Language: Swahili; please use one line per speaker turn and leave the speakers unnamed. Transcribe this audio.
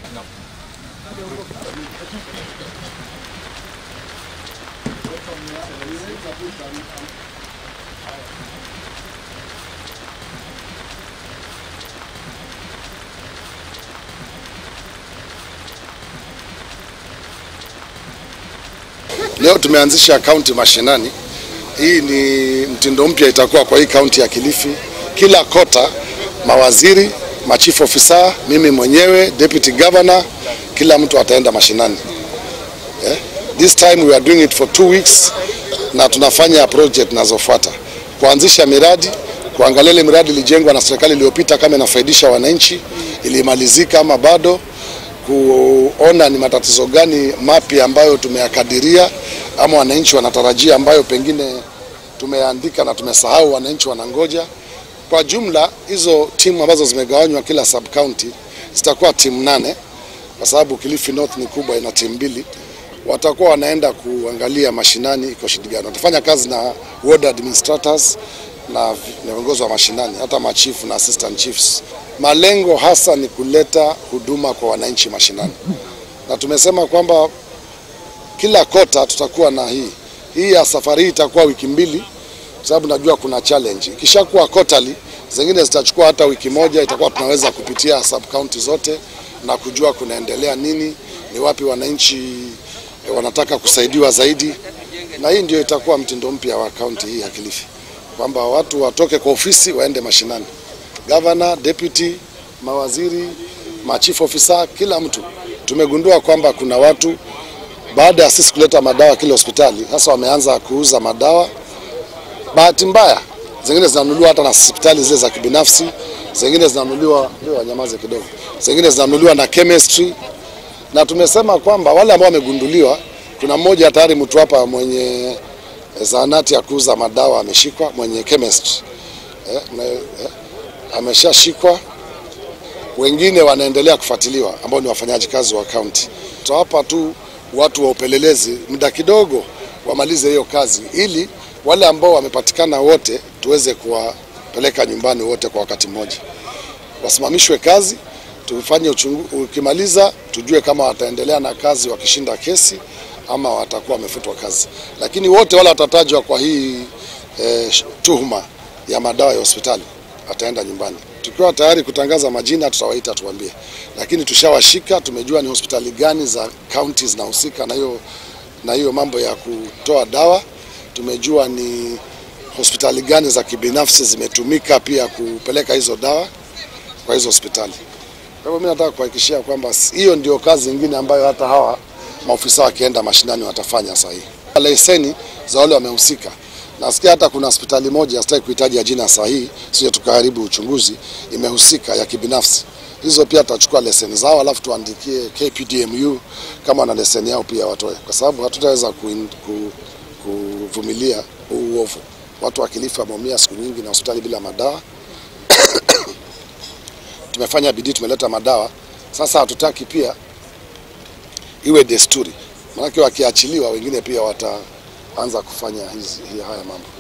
Leo tumeanzisha kaunti mashinani. Hii ni mtindo mpya itakuwa kwa hii kaunti ya Kilifi. Kila kota mawaziri, machief officer, mimi mwenyewe, deputy governor, kila mtu ataenda mashinani. Yeah. This time we are doing it for two weeks na tunafanya project zinazofuata kuanzisha miradi, kuangalia ile miradi ilijengwa na serikali iliyopita kama inafaidisha wananchi, ilimalizika ama bado, kuona ni matatizo gani mapya ambayo tumeyakadiria ama wananchi wanatarajia ambayo pengine tumeandika na tumesahau, wananchi wanangoja. Kwa jumla hizo timu ambazo zimegawanywa kila sub county zitakuwa timu nane, kwa sababu Kilifi North ni kubwa, ina timu mbili. Watakuwa wanaenda kuangalia mashinani iko shida gani. Watafanya kazi na ward administrators na viongozi wa mashinani, hata machifu na assistant chiefs. Malengo hasa ni kuleta huduma kwa wananchi mashinani, na tumesema kwamba kila kota tutakuwa na hii hii ya safari hii itakuwa wiki mbili, kwa sababu najua kuna challenge. Ikishakuwa quarterly, zingine zitachukua hata wiki moja, itakuwa tunaweza kupitia sub county zote na kujua kunaendelea nini, ni wapi wananchi eh, wanataka kusaidiwa zaidi, na hii ndio itakuwa mtindo mpya wa kaunti hii ya Kilifi, kwamba watu watoke kwa ofisi waende mashinani, governor, deputy, mawaziri, machief officer, kila mtu. Tumegundua kwamba kuna watu baada ya sisi kuleta madawa kile hospitali, sasa wameanza kuuza madawa. Bahati mbaya, zingine zinanunuliwa hata na hospitali zile za kibinafsi, zingine zinanunuliwa, ndio wanyamaze kidogo, zingine zinanunuliwa na chemistry, na tumesema kwamba wale ambao wamegunduliwa, kuna mmoja tayari mtu hapa mwenye zahanati ya kuuza madawa ameshikwa, mwenye chemistry eh, mna- eh, ameshashikwa wengine wanaendelea kufuatiliwa ambao ni wafanyaji kazi wa kaunti. Tutawapa tu watu wa upelelezi muda kidogo wamalize hiyo kazi, ili wale ambao wamepatikana wote tuweze kuwapeleka nyumbani wote kwa wakati mmoja, wasimamishwe kazi, tufanye uchungu, ukimaliza tujue kama wataendelea na kazi wakishinda kesi ama watakuwa wamefutwa kazi, lakini wote wale watatajwa kwa hii eh, tuhuma ya madawa ya hospitali ataenda nyumbani. Tukiwa tayari kutangaza majina, tutawaita tuambie, lakini tushawashika, tumejua ni hospitali gani za kaunti zinahusika na hiyo na hiyo mambo ya kutoa dawa. Tumejua ni hospitali gani za kibinafsi zimetumika pia kupeleka hizo dawa kwa hizo hospitali. Kwa hivyo mimi nataka kuhakikishia kwamba hiyo ndio kazi nyingine ambayo hata hawa maofisa wakienda mashinani watafanya sahihi. Leseni za wale wamehusika. Nasikia hata kuna hospitali moja sitaki kuhitaji jina sahihi, sio tukaharibu uchunguzi, imehusika ya kibinafsi. Hizo pia tutachukua leseni zao, alafu tuandikie KPDMU kama wana leseni yao pia watoe, kwa sababu hatutaweza kuin- ku- kuvumilia huu uovu. Watu wa Kilifi wameumia siku nyingi na hospitali bila madawa. Tumefanya bidii, tumeleta madawa. Sasa hatutaki pia iwe desturi, maanake wakiachiliwa wengine pia wataanza kufanya hizi haya mambo.